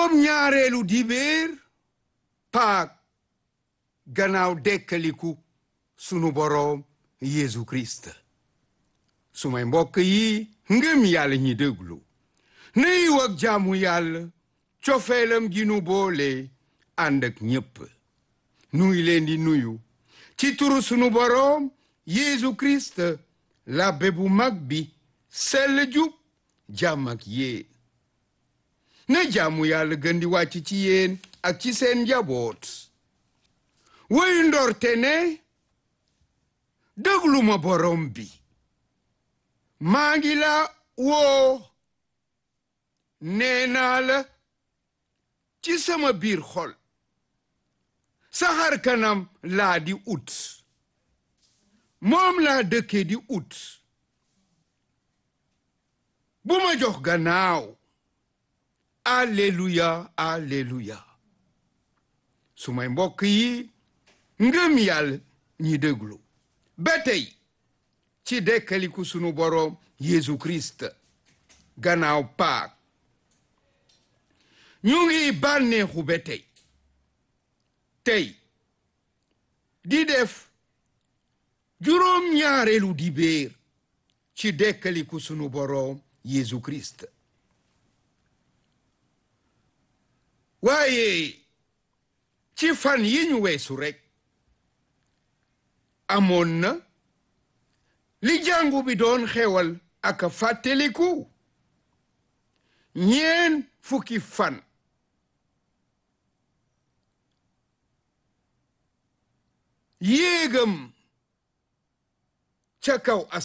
juróom ñaareelu dibéer paak gannaaw dekkaliku sunu boroom Yeesu Kirist sumay mbokk yi ngëm yàlla ñi déglu na yiw ak jaamu yàlla cofeelam gi nu boole ànd ak ñépp nuy leen di nuyu ci turu sunu boroom Yeesu Kirist labbe bu mag bi sell jub jàmm ak yéen na jaamu yàlla gën di wàcc ci yéen ak ci seen njaboot woyu ndorte ne déglu ma borom bi maa ngi la woo nee naa la ci sama biir xol sa xar kanam laa di ut moom laa dëkke di ut bu ma jox gannaaw alleluya alleluya su may mbokk yi ngëm yàlla ñi déglu ba tey ci dekkaliku sunu boroom Yeesu Kirist gannaaw paak ñu ngi bànneexu ba tey tey di def juróom ñaareelu dibéer ci dekkaliku sunu boroom Yeesu Kirist waaye ci fan yi ñu weesu rekk amoon na li jàngu bi doon xewal ak fàttaliku ñeen fukki fan yéegam ca kaw